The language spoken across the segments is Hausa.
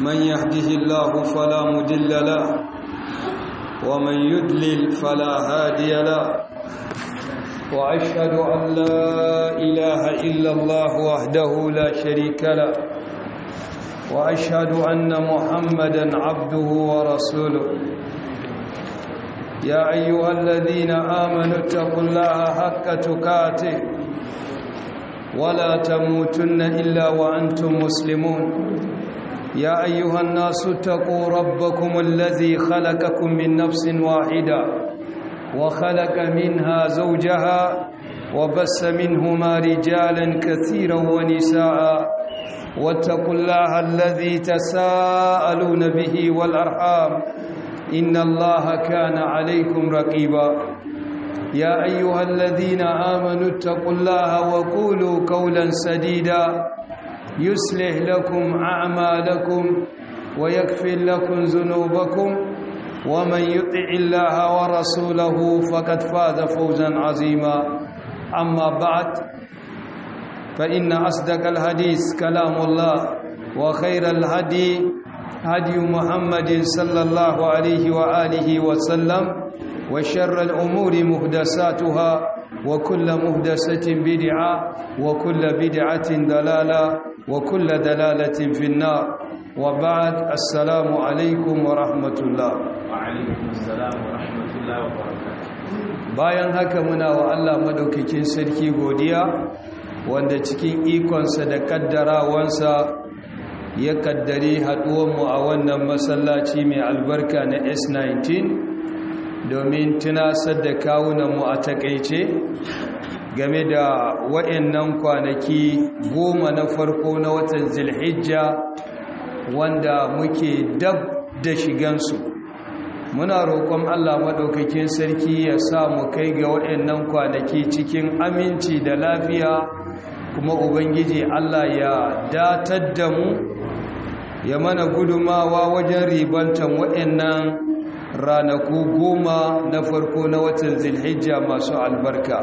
من يهده الله فلا مدل له ومن يدلل فلا هادي له وأشهد أن لا إله إلا الله وحده لا شريك له وأشهد أن محمدا عبده ورسوله يا أيها الذين آمنوا اتقوا الله حق تقاته ولا تموتن إلا وأنتم مسلمون يا أيها الناس اتقوا ربكم الذي خلقكم من نفس واحدة وخلق منها زوجها وبس منهما رجالا كثيرا ونساء واتقوا الله الذي تساءلون به والأرحام إن الله كان عليكم رقيبا يا أيها الذين آمنوا اتقوا الله وقولوا قولا سديدا يصلح لكم أعمالكم ويغفر لكم ذنوبكم ومن يطع الله ورسوله فقد فاز فوزا عظيما أما بعد فإن أصدق الحديث كلام الله وخير الهدي هدي محمد صلى الله عليه وآله وسلم وشر الأمور مهدساتها وكل مهدسة بدعة وكل بدعة دلالة وكل دلالة في النار وبعد السلام عليكم ورحمة الله وعليكم السلام ورحمة الله وبركاته bayan haka muna wa Allah madaukakin sarki godiya wanda cikin ikonsa da kaddarawansa ya kaddare haɗuwanmu a wannan masallaci mai albarka na S19 domin tunasar da kawunanmu a takaice game da wa'annan kwanaki goma na farko na watan zilhijja wanda muke dab da shigansu muna roƙon Allah maɗaukakin sarki ya sa mu kai ga waɗannan kwanaki cikin aminci da lafiya kuma ubangiji Allah ya datar da mu ya mana gudumawa wajen ribantan waɗannan ranaku goma na farko na watan zilhijja masu albarka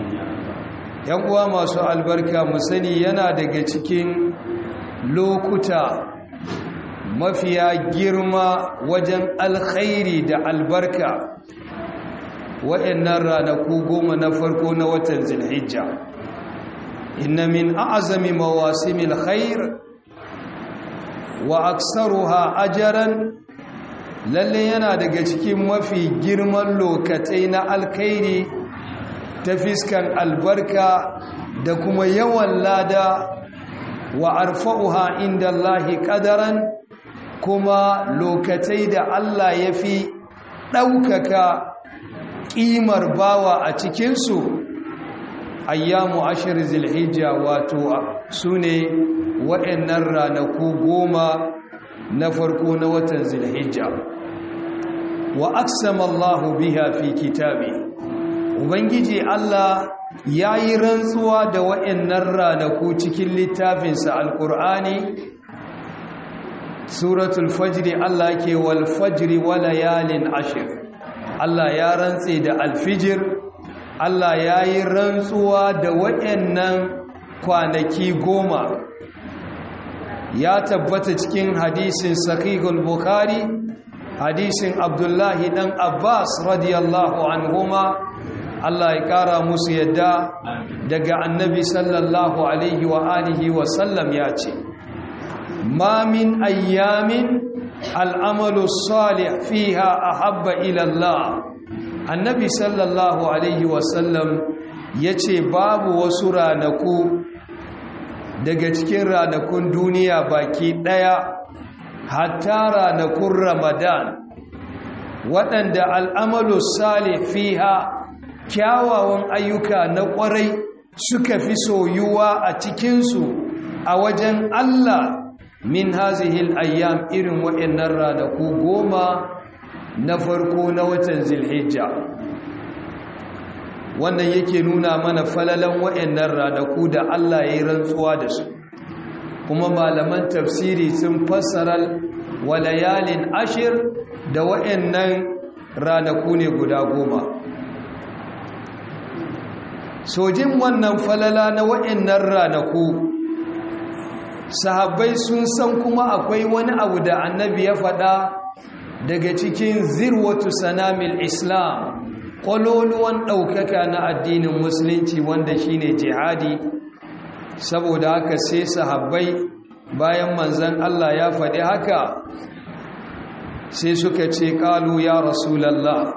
yan uwa masu albarka mu sani yana daga cikin lokuta mafiya girma wajen alkhairi da albarka waɗannan ranaku goma na farko na watan zilhijja inna min a'zami mawasimil khair wa aksaruha ajaran lalle yana daga cikin mafi girman lokatai na alkhairi ta fiskan albarka da kuma yawan lada wa arfa'uha inda Allahi qadaran kuma lokatai da Allah ya fi ɗaukaka ƙimar bawa a cikinsu ayyamu ashir zilhijja wato su ne waɗannan ranaku goma na farko na watan zilhijja wa aksama Allahu biha fi kitabi ubangiji Allah ya yi rantsuwa da waɗannan ranaku cikin littafinsa alƙur'ani suratul fajri Allah ke wal fajri wa layalin ashir Allah ya rantse da alfijir Allah ya yi rantsuwa da waɗannan kwanaki goma ya tabbata cikin hadisin sahihul bukhari hadisin abdullahi dan abbas radiyallahu anhuma Allah ya kara musu yadda daga annabi sallallahu alaihi wa alihi wa sallam ya ce ما من أيام العمل الصالح فيها أحب إلى الله النبي صلى الله عليه وسلم yace babu wasu ranaku daga cikin ranakun duniya baki daya hatta ranakun ramadan waɗanda al'amalu salih fiha kyawawan ayyuka na ƙwarai suka fi soyuwa a cikinsu a wajen Allah min hazihil ayyam irin waɗannan ranaku goma na farko na watan zilhijja wannan yake nuna mana falalan waɗannan ranaku da Allah ya yi rantsuwa da su kuma malaman tafsiri sun fassara walayalin ashir da waɗannan ranaku ne guda goma sojin wannan falala na waɗannan ranaku sahabbai sun san kuma akwai wani abu da annabi ya faɗa daga cikin zirwatu sanamil islam ƙwaloluwan ɗaukaka na addinin musulunci wanda shine jihadi saboda haka sai sahabbai bayan manzan Allah ya faɗi haka sai suka ce ƙalu ya rasulallah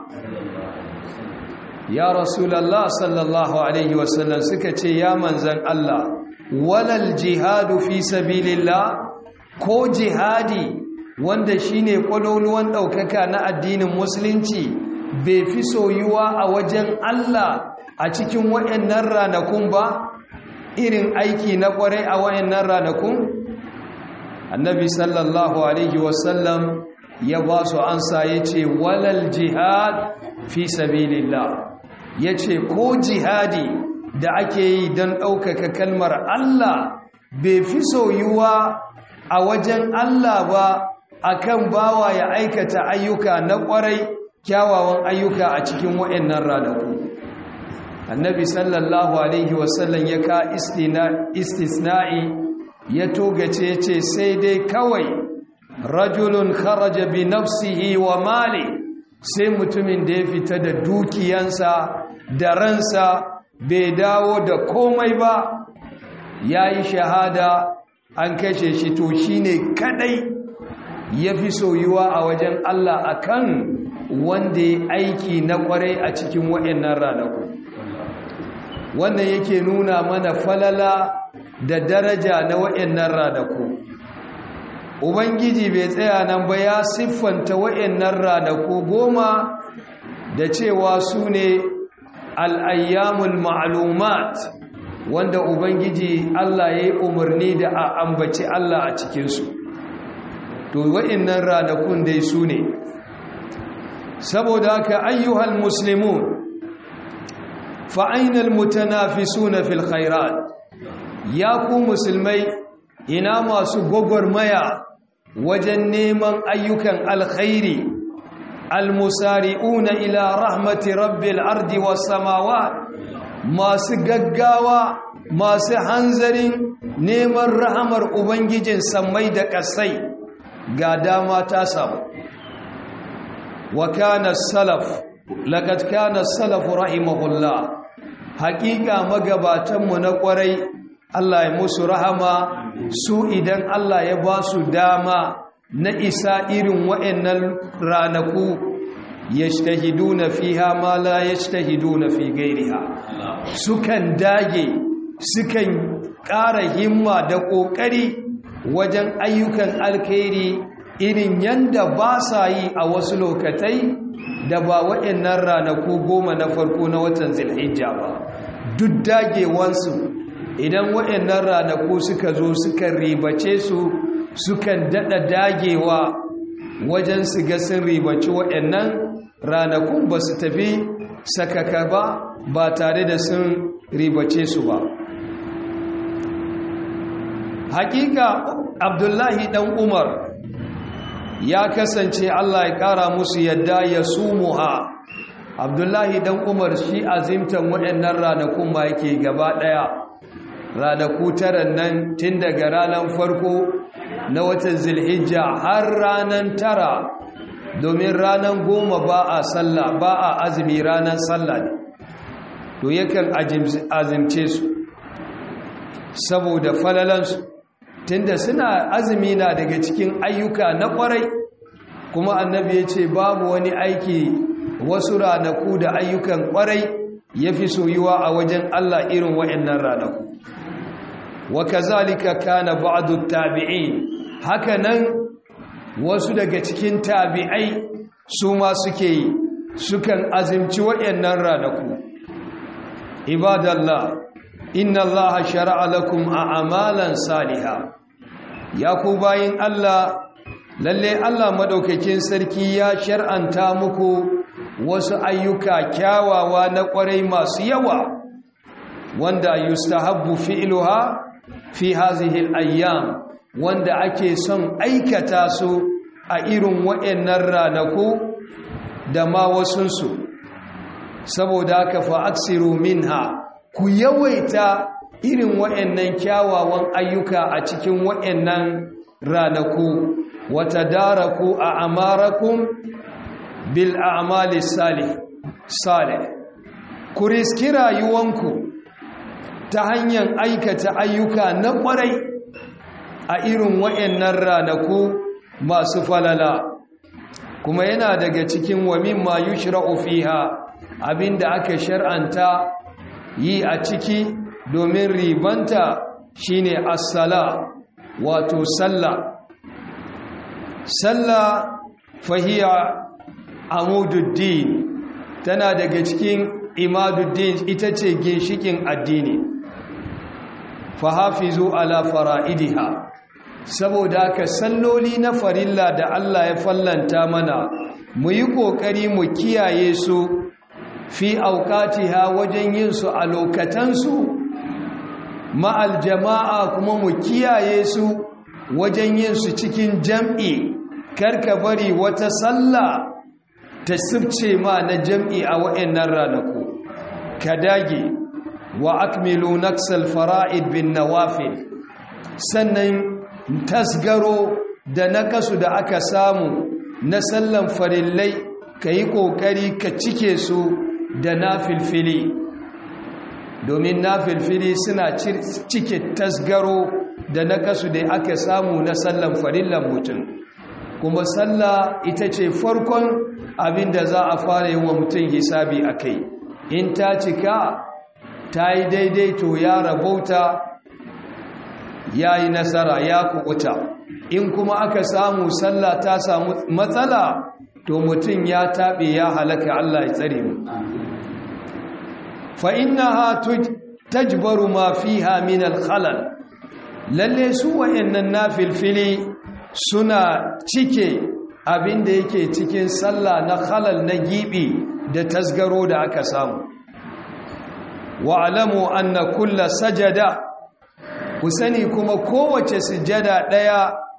ya rasulallah sallallahu alaihi wasallam suka ce ya manzan Allah walal jihadu fi sabilillah ko jihadi wanda shine kwaloluwan ɗaukaka na addinin musulunci bai fi soyuwa a wajen Allah a cikin waɗannan ranakun ba irin aiki na ƙwarai a waɗannan ranakun annabi sallallahu alaihi wasallam ya ba su ansa ya ce walal jihad fi sabilillah ya ce ko jihadi da ake yi don ɗaukaka kalmar Allah bai fi soyuwa a wajen Allah ba akan bawa ya aikata ayyuka na ƙwarai kyawawan ayyuka a cikin waɗannan ranaku annabi sallallahu alaihi wasallam ya ka istisna'i ya togace ce sai dai kawai rajulun kharaja bi nafsihi wa mali sai mutumin da ya fita da dukiyansa da ransa bai dawo da komai ba ya yi shahada an kashe shi to shi ne kadai ya fi soyuwa a wajen Allah akan wanda ya aiki na kwarai a cikin waɗannan ranaku wannan yake nuna mana falala da daraja na waɗannan ranaku ubangiji bai tsaya nan ba ya siffanta waɗannan ranaku goma da cewa su ne al'ayyamul ma'alumat wanda Ubangiji Allah ya yi umarni da a ambaci Allah a cikinsu. To, wa'innan ranakun dai su ne, saboda haka ayyuhal muslimun fa'ainal mutanafi suna fil khairat, ya ku musulmai ina masu gwagwarmaya wajen neman ayyukan alkhairi. المسارعون إلى رحمة رب الأرض والسماوات masu gaggawa masu hanzarin neman rahamar ubangijin sammai da ƙasai ga dama ta samu wa kana salaf laqad kana salaf rahimahullah haƙiƙa magabatanmu na ƙwarai Allah ya musu rahama su idan Allah ya ba su dama na isa irin wa'annan ranaku yajtahiduna fiha ma la yajtahiduna fi ghairiha sukan dage sukan ƙara himma da ƙoƙari wajen ayyukan alkhairi irin yanda ba sa yi a wasu lokatai da ba wa'annan ranaku goma na farko na watan zilhijja ba duk dagewansu idan wa'annan ranaku suka zo suka ribace su sukan daɗa dagewa wajen su ga sun ribaci waɗannan ranakun ba su tafi sakaka ba ba tare da sun ribace su ba hakika abdullahi ɗan umar ya kasance allah ya ƙara musu yadda ya sumuha abdullahi ɗan umar shi azimtan waɗannan ranakun ma yake gaba ɗaya ranaku taran nan tun daga ranar farko na watan zilhijja har ranar tara domin ranar goma ba a sallah ba a azumi ranar sallah ne to yakan azimce su saboda falalansu tunda suna azumi na daga cikin ayyuka na kwarai kuma annabi ya ce babu wani aiki wasu ranaku da ayyukan kwarai ya fi soyuwa a wajen Allah irin wa'annan ranaku wa kazalika kana ba'du tabi'in haka nan wasu daga cikin tabi'ai su ma suke yi sukan azimci waɗannan ranaku ibadallah inna allaha shara'a lakum a'malan saliha ya ku bayin Allah lalle Allah madaukakin sarki ya shar'anta muku wasu ayyuka kyawawa na ƙwarai masu yawa wanda yustahabbu fi'luha fi hazihi al-ayyam wanda ake son aikata su a irin waɗannan ranaku da ma wasunsu saboda haka fa aksiru minha ku yawaita irin waɗannan kyawawan ayyuka a cikin waɗannan ranaku wata daraku a amarakun bil a'mali salih salih ku riski rayuwanku ta hanyar aikata ayyuka na ƙwarai a irin waɗannan ranaku masu falala kuma yana daga cikin wa mimma yushra'u fiha abinda aka shar'anta yi a ciki domin ribanta shine as-sala wato sallah sallah fahiya amududdin tana daga cikin imaduddin ita ce ginshikin addini fahafizu ala fara'idiha saboda ka salloli na farilla da Allah ya fallanta mana mu yi ƙoƙari mu kiyaye su fi auqatiha wajen yin su a lokatansu ma'al jama'a kuma mu kiyaye su wajen yin su cikin jam'i karka bari wata sallah ta sifce ma na jam'i a wa'annan ranaku ka dage wa akmilu naksal fara'id bin nawafil sannan tasgaro da nakasu da aka samu na sallan farillai ka yi ƙoƙari ka cike su da na filfili domin na filfili suna cike tasgaro da nakasu da aka samu na sallan farillan mutum kuma sallah ita ce farkon abin da za a fara yi wa mutum hisabi a kai in ta cika ta yi daidai to ya rabauta ya yi nasara ya kukuta in kuma aka samu sallah ta samu matsala to mutum ya taɓe ya halaka Allah ya tsare mu fa innaha tajbaru ma fiha min al-khalal lalle su wayannan nafilfili suna cike abin da yake cikin sallah na khalal na gibi da tasgaro da aka samu wa alamu anna kulla sajada ku sani kuma kowace sujada ɗaya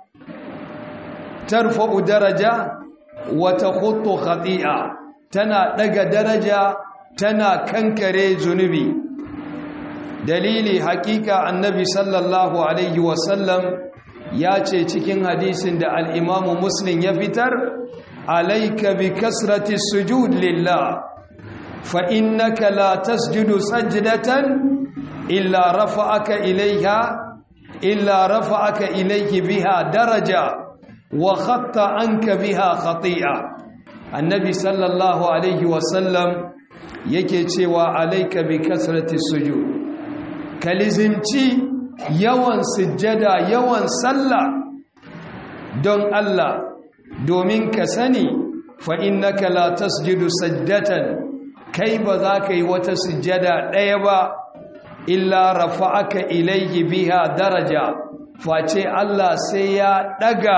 tarfa'u daraja wata hutu khati'a tana ɗaga daraja tana kankare zunubi dalili hakika annabi sallallahu alaihi wasallam ya ce cikin hadisin da al'imamu muslim ya fitar alaika bi kasrati sujud lillah fa innaka la tasjudu sajdatan illa rafa'aka ilaiha illa rafa'aka ilaihi biha daraja wa khatta anka biha khati'a annabi sallallahu alaihi wasallam yake cewa alaika bi kasrati sujud kalizimci yawan sujjada yawan sallah don Allah domin ka sani fa innaka la tasjudu sajdatan kai ba za ka yi wata sujjada ɗaya ba illa rafa'aka ilayhi biha daraja face Allah sai ya daga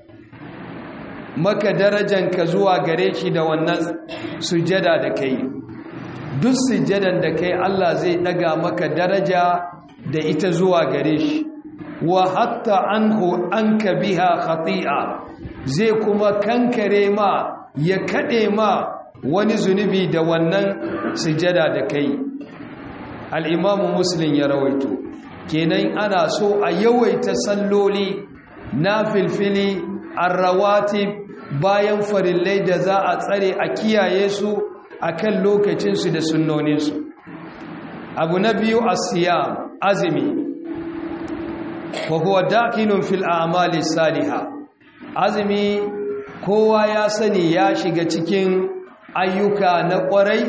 maka darajanka zuwa gare shi da wannan sujjada da kai duk sujjadan da kai Allah zai daga maka daraja da ita zuwa gare shi wa hatta anhu anka biha khati'a zai kuma kankare ma ya kade ma wani zunubi da wannan sujjada da kai al-imamu muslim ya rawaito kenan ana so a yawaita salloli na filfili arrawatib bayan farillai da za a tsare a kiyaye su akan lokacinsu da sunnoninsu abu na biyu asiyam azumi wa huwa dakilun fil a'mali salihah azumi kowa ya sani ya shiga cikin ayyuka na kwarai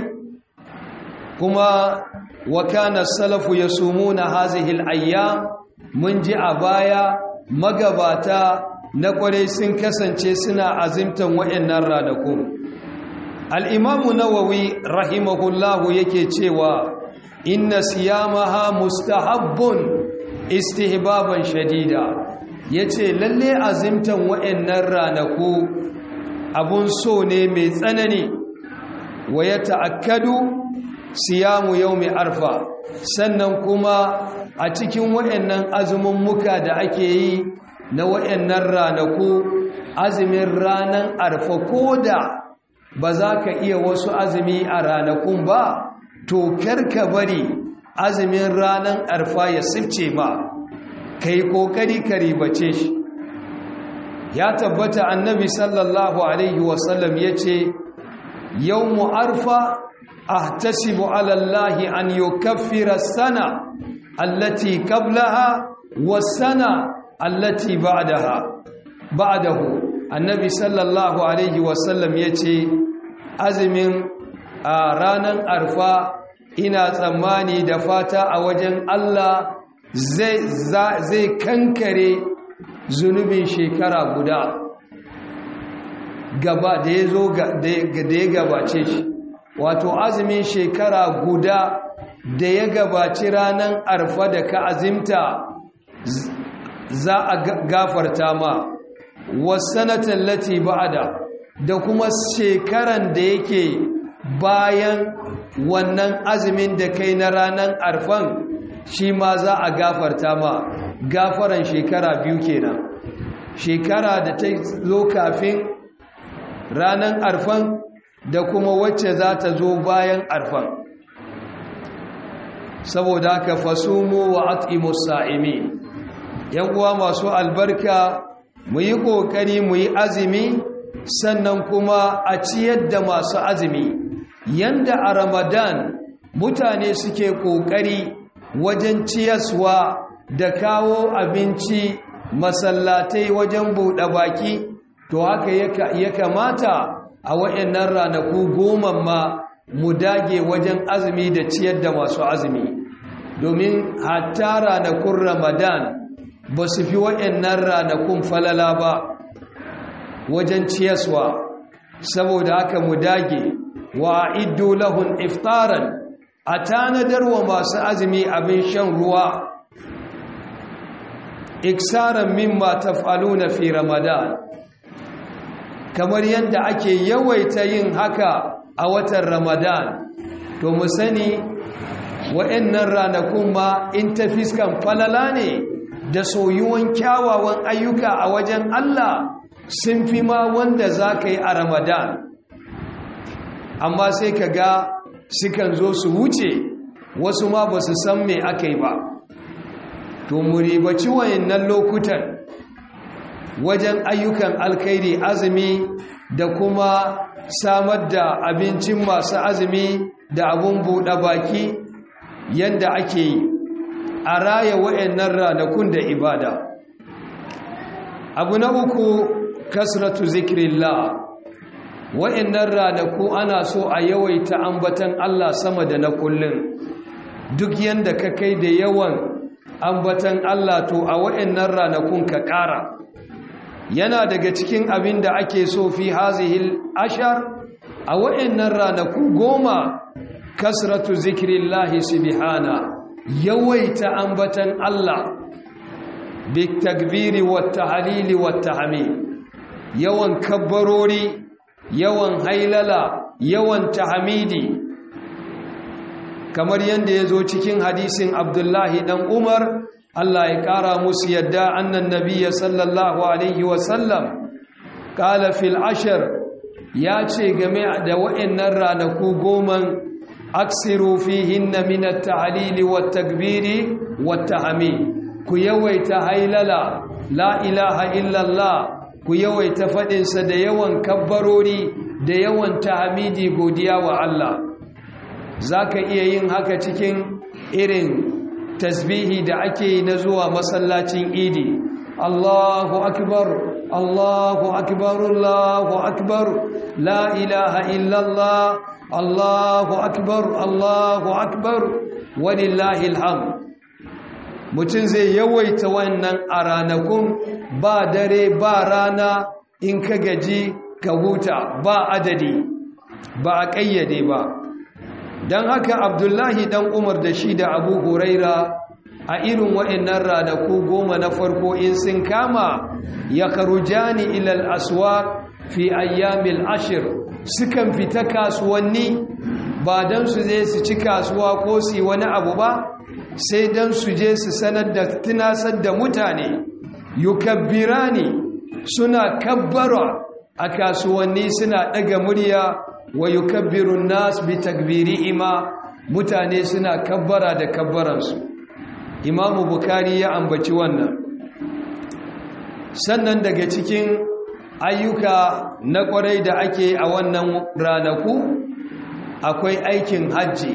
kuma wa kana salafu yasumuna hazihi al-ayyam mun ji a baya magabata na kwarai sun kasance suna azimtan wayannan ranaku al-imamu nawawi rahimahullahu yake cewa inna siyamaha mustahabbun istihbaban shadida yace lalle azimtan wayannan ranaku abun so ne mai tsanani wa yata'akkadu siyamu yawmi arfa sannan kuma a cikin wayannan azumin muka da ake yi na wayannan ranaku azumin ranan arfa koda ba za ka iya wasu azumi a ranakun ba to karka bari azumin ranar arfa ya sifce ma ka yi ƙoƙari ka ribace shi ya tabbata annabi sallallahu alaihi wasallam ya ce yau mu arfa ahtasibu alallahi an yukaffira sana allati qablaha was-sana allati ba'daha ba'dahu annabi sallallahu alaihi wasallam yace azumin a ranar arfa ina tsammani da fata a wajen Allah zai zai kankare zunubin shekara guda gaba da ya zo da ya gabace shi wato azumin shekara guda da ya gabaci ranar arfa da ka azimta za a gafarta ma wasanatan lati ba'ada da kuma shekaran da yake bayan wannan azumin da kai na ranar arfan shi ma za a gafarta ma gafaran shekara biyu kenan shekara da ta zo kafin ranar arfan da kuma wacce za ta zo bayan arfan saboda haka fasumu wa at'imu sa'imi yan uwa masu albarka mu yi kokari mu yi azumi sannan kuma a ciyar da masu azumi yanda a ramadan mutane suke kokari wajen ciyaswa da kawo abinci masallatai wajen buɗe baki to haka ya kamata a waɗannan ranaku goma ma mu dage wajen azumi da ciyar da masu azumi domin hatta ranakun ramadan ba su fi waɗannan ranakun falala ba wajen ciyaswa saboda haka mu dage wa iddu lahun iftaran a tanadar wa masu azumi abin shan ruwa iksaran mimma taf'aluna fi ramadan kamar yadda ake yawaita yin haka a watan ramadan to mu sani wa'annan ranakun ma in ta fiskan falala ne da soyuwan kyawawan ayyuka a wajen Allah sun fi ma wanda za ka yi a ramadan amma sai ka ga sukan zo su wuce wasu ma ba su san me aka yi ba to mu ribaci wayannan lokutan wajen ayyukan alkhairi azumi da kuma samar da abincin masu azumi da abun buɗe baki yanda ake yi a raya wa'annan ranakun da ibada abu na uku kasratu zikrillah wa'annan ranaku ana so a yawaita ambatan Allah sama da na kullun duk yanda ka kai da yawan ambatan Allah to a wa'annan ranakun ka ƙara yana daga cikin abin da ake so fi hazihil ashar a wa'annan ranaku goma kasratu zikrillahi subhana yawaita ambatan Allah bitakbiri wattahlili wattahmid yawan kabbarori yawan hailala yawan tahmidi kamar yadda ya zo cikin hadisin abdullahi dan umar Allah ya ƙara musu yadda annan nabiya sallallahu alaihi wasallam ƙala fil ashir ya ce game da wa'annan ranaku goman aksiru fihinna min at-ta'lili wat-takbiri wat-tahmid ku yawaita hailala la ilaha illallah ku yawaita faɗinsa da yawan kabbarori da yawan tahmidi godiya wa Allah za ka iya yin haka cikin irin tasbihi da ake na zuwa masallacin idi Allahu akbar Allahu akbar Allahu akbar la ilaha illallah Allahu akbar Allahu akbar walillahi alhamd mutum zai yawaita wannan a ranakun ba dare ba rana in ka gaji ka huta ba adadi ba a ƙayyade ba don haka abdullahi dan umar da shi da abu huraira a irin waɗannan ranaku goma na farko in sun kama ya karujani ilal aswa fi ayyamil ashir sukan fita kasuwanni ba don su zai su ci kasuwa ko su wani abu ba sai don su je su sanar da tunasar da mutane yukabbirani suna kabbara a kasuwanni suna ɗaga murya wa yukabbirun nas bi takbirihima mutane suna kabbara da kabbaransu imamu bukari ya ambaci wannan sannan daga cikin ayyuka na kwarai da ake a wannan ranaku akwai aikin hajji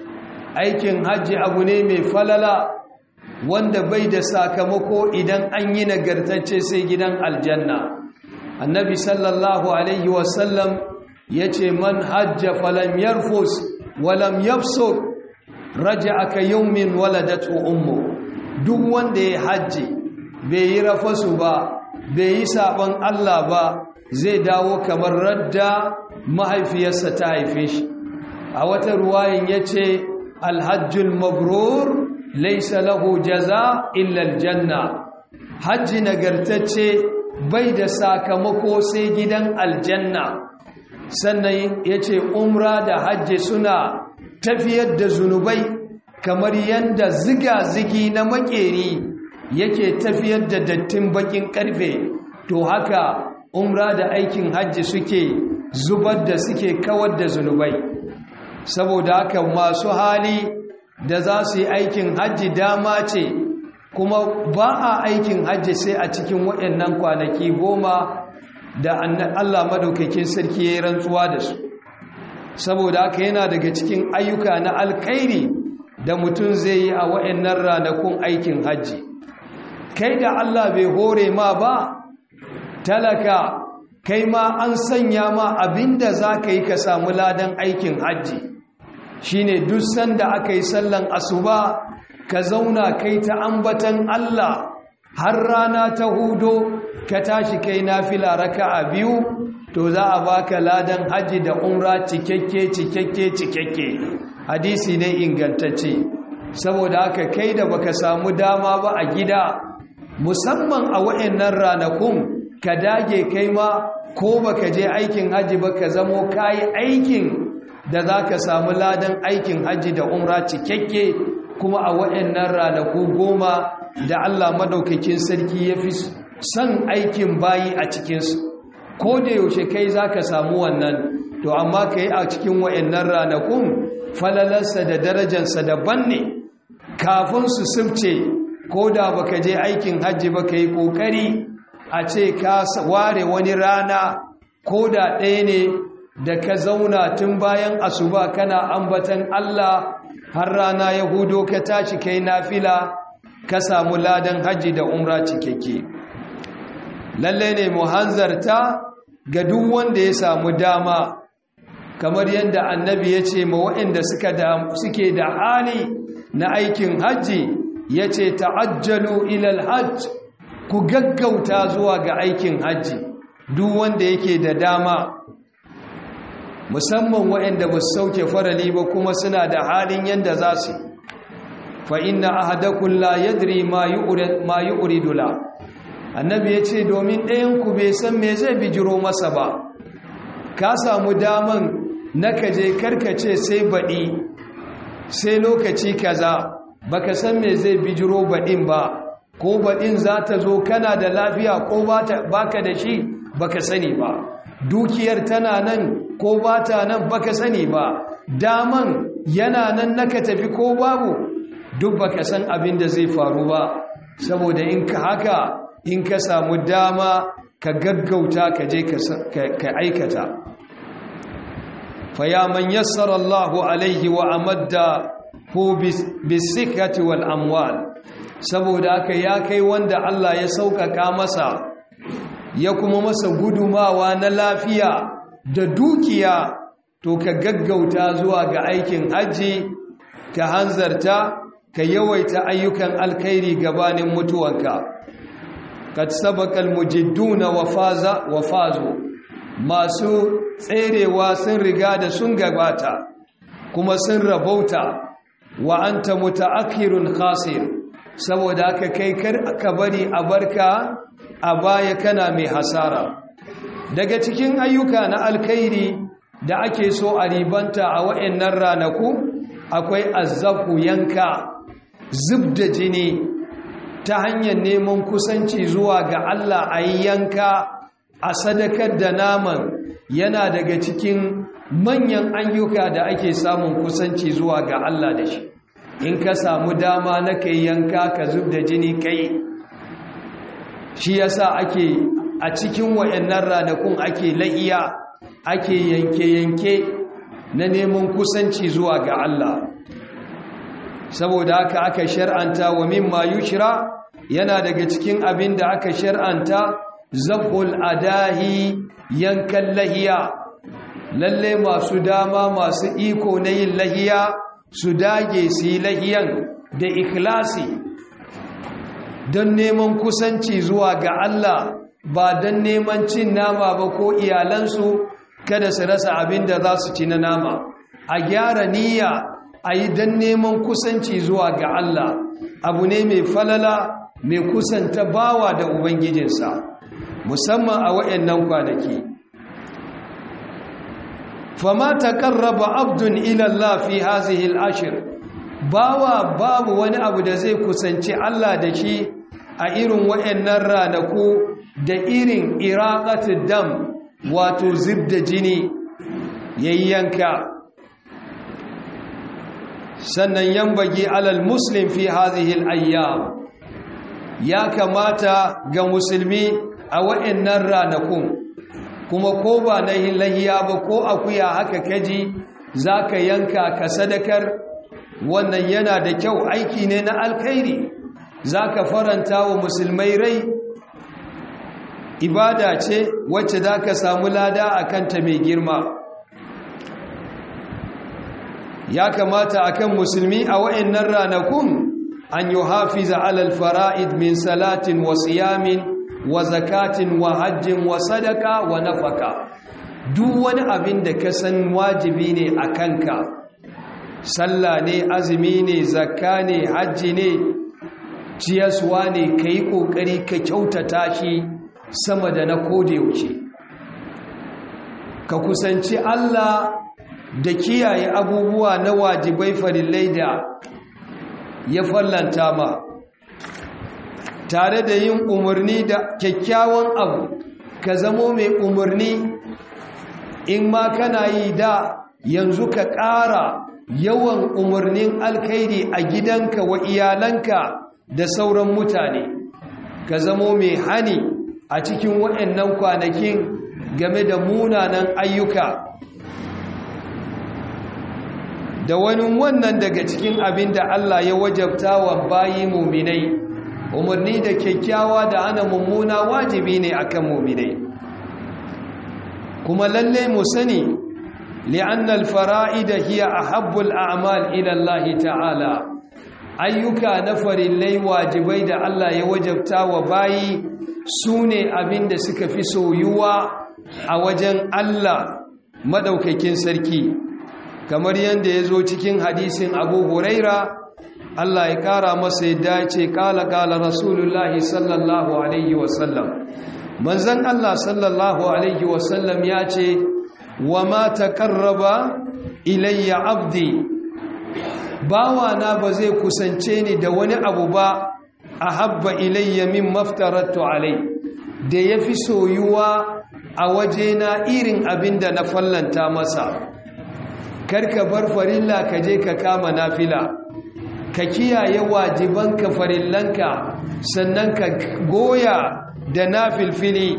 aikin hajji abu ne mai falala wanda bai da sakamako idan an yi nagartacce sai gidan aljanna annabi sallallahu alaihi wasallam ya ce man hajja falam yarfus walam yafsuk raja aka yaumin waladatu ummu duk wanda ya hajji bai yi rafasu ba bai yi sabon Allah ba zai dawo kamar radda mahaifiyarsa ta haife shi a wata ruwayin ya ce alhajjul mabrur laisa lahu jaza illa aljanna hajji nagartacce bai da sakamako sai gidan aljanna sannan ya ce umra da hajji suna tafiyar da zunubai kamar yadda ziga-zigi na makeri yake tafiyar da dattin bakin karfe to haka umra da aikin hajji suke zubar da suke kawar da zunubai saboda haka masu hali da za su yi aikin hajji dama ce kuma ba a aikin hajji sai a cikin waɗannan kwanaki goma da Allah madaukakin sarki ya yi rantsuwa da su saboda haka yana daga cikin ayyuka na alkhairi da mutum zai yi a waɗannan ranakun aikin hajji kai da Allah bai hore ma ba talaka kai ma an sanya ma abinda za ka yi ka samu ladan aikin hajji shine duk sanda aka yi sallan asuba ka zauna kai ta ambatan Allah har rana ta hudo ka tashi kai nafila raka'a biyu to za a baka ladan haji da umra cikakke cikakke cikakke hadisi ne ingantacce saboda haka kai da baka samu dama ba a gida musamman a wayannan ranakun ka dage kai ma ko baka je aikin haji ba ka zamo kayi aikin da za ka samu ladan aikin hajji da umra cikakke kuma a waɗannan ranaku goma da Allah madaukakin sarki ya fi son aikin bayi a cikinsu ko da yaushe kai za ka samu wannan to amma ka yi a cikin waɗannan ranakun falalarsa da darajarsa daban ne kafin su sifce ko da baka je aikin hajji ba ka yi ƙoƙari a ce ka ware wani rana ko da ɗaya ne da ka zauna tun bayan asuba kana ambatan Allah har rana ya hudo ka tashi kai nafila ka samu ladan haji da umra cikakke lalle ne mu hanzarta ga duk wanda ya samu dama kamar yadda annabi ya ce ma waɗanda suke da hali na aikin hajji ya ce ta'ajjalu ilal hajj ku gaggauta zuwa ga aikin hajji duk wanda yake da dama musamman waɗanda ba su sauke farali ba kuma suna da halin yadda za su fa inna ahadakum la yadri ma yu'ridu la annabi ya ce domin ɗayanku bai san me zai bijiro masa ba ka samu daman na kaje karkace sai baɗi sai lokaci kaza baka san me zai bijiro baɗin ba ko baɗin za ta zo kana da lafiya ko baka da shi baka sani ba dukiyar tana nan ko ba ta nan baka sani ba daman yana nan naka tafi ko babu duk baka san abin da zai faru ba saboda in ka haka in ka samu dama ka gaggauta ka je ka aikata faya man yassara Allahu alaihi wa amadda hu bisikati wal amwal saboda haka ya kai wanda Allah ya sauƙaƙa masa ya kuma masa gudumawa na lafiya da dukiya to ka gaggauta zuwa ga aikin hajji ka hanzarta ka yawaita ayyukan alkhairi gabanin mutuwanka kad sabaqal mujidduna wa faza wa fazu masu tserewa sun riga da sun gabata kuma sun rabauta wa anta mutaakhirun khasir saboda haka kai kar aka bari a barka a baya kana mai hasara daga cikin ayyuka na alkhairi da ake so a ribanta a wa'annan ranaku akwai azzafu yanka zub da jini ta hanyar neman kusanci zuwa ga Allah a yi yanka a sadakar da naman yana daga cikin manyan ayyuka da ake samun kusanci zuwa ga Allah da shi in ka samu dama na kai yanka ka zub da jini kai shi yasa ake a cikin wayannan ranakun ake la'iya ake yanke-yanke na neman kusanci zuwa ga Allah saboda haka aka shar'anta wa mimma yushra yana daga cikin abin da aka shar'anta zabul adahi yankan lahiya lalle masu dama masu iko na yin lahiya su dage su yi lahiyan da ikhlasi don neman kusanci zuwa ga Allah ba don neman cin nama ba ko iyalansu kada su rasa abin da za su ci na nama a gyara niyya a yi don neman kusanci zuwa ga Allah abu ne mai falala mai kusanta bawa da ubangijinsa musamman a waɗannan kwanaki fama taqarraba abdun ila Allah fi hazihi al-ashr bawa babu wani abu da zai kusanci Allah da shi a irin waɗannan ranaku da irin iraqatud dam wato zibda jini yayyanka sannan yambagi alal muslim fi hazihi al-ayyam ya kamata ga musulmi a waɗannan ranakun kuma ko ba na lahiya ba ko akuya haka kaji za ka yanka ka sadakar wannan yana da kyau aiki ne na alkhairi za ka faranta wa musulmai rai ibada ce wacce za ka samu lada a kanta mai girma ya kamata akan musulmi a wa'annan ranakun an yi hafiza alal fara'id min salatin wa siyamin wa zakatin wa hajjin wa sadaka wa nafaka duk wani abin da ka san wajibi ne a kanka sallah ne azumi ne zakka ne hajji ne ciyaswa ne ka yi ƙoƙari ka kyautata shi sama da na yaushe. ka kusanci Allah da kiyaye abubuwa na wajibai farillai da ya fallanta ma tare da yin umarni da kyakkyawan abu ka zamo mai umarni in ma kana yi da yanzu ka ƙara yawan umarnin alkhairi a gidanka wa iyalanka da sauran mutane ka zamo mai hani a cikin waɗannan kwanakin game da munanan ayyuka da wani wannan daga cikin abin da Allah ya wajabta wa bayi muminai umarni da kyakkyawa da ana mummuna wajibi ne akan muminai kuma lalle mu sani li'annal fara'ida hiya ahabbul a'mal ila Allah ta'ala ayyuka na farillai wajibai da Allah ya wajabta wa bayi sune abin da suka fi soyuwa a wajen Allah madaukakin sarki kamar yadda ya zo cikin hadisin abu huraira Allah ya kara masa yadda ya ce kala kala rasulullahi sallallahu alaihi wasallam manzan Allah sallallahu alaihi wasallam ya ce wa ma taqarraba ilayya abdi bawana ba zai kusance ni da wani abu ba ahabba ilayya min maftaratu alai da yafi soyuwa a wajena irin abin da na fallanta masa karka bar farilla ka je ka kama nafila ka kiyaye wajibanka farillanka sannan ka goya da nafilfili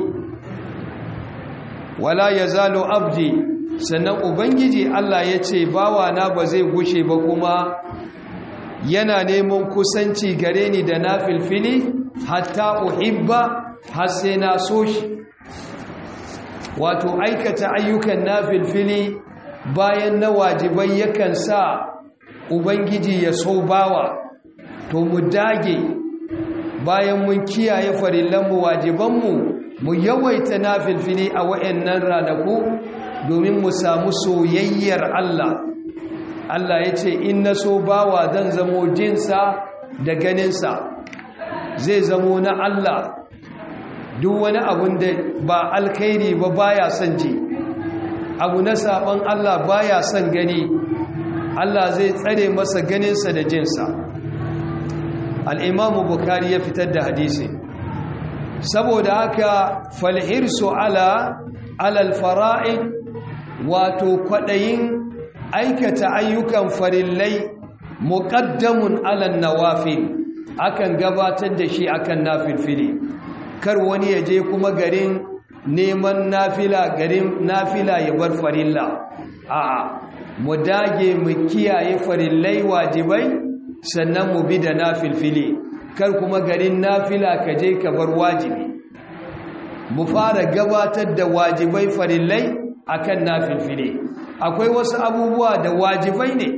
wala yazalu abdi sannan ubangiji Allah ya ce bawana ba zai gushe ba kuma yana neman kusanci gare ni da nafilfili hatta uhibba har sai na so shi wato aikata ayyukan nafilfili bayan na wajibai yakan sa ubangiji ya so bawa to mu dage bayan mun kiyaye farillanmu wajibanmu mu yawaita nafilfili a wayannan ranaku domin mu samu soyayyar Allah Allah ya ce in na so bawa zan zamo jinsa da ganinsa zai zamo na Allah duk wani abun da ba alkhairi ba baya son ji abu na saban Allah baya son gani Allah zai tsare masa ganinsa da jinsa al'imamu bukari ya fitar da hadisi saboda haka falhirsu ala alal fara'id wato kwaɗayin aikata ayyukan farillai muƙaddamun alal nawafil akan gabatar da shi akan nafilfili kar wani ya je kuma garin neman nafila garin nafila ya bar farilla a'a mu dage mu kiyaye farillai wajibai sannan mu bi da nafilfili kar kuma garin nafila ka je ka bar wajibi mu fara gabatar da wajibai farillai akan nafilfili akwai wasu abubuwa da wajibai ne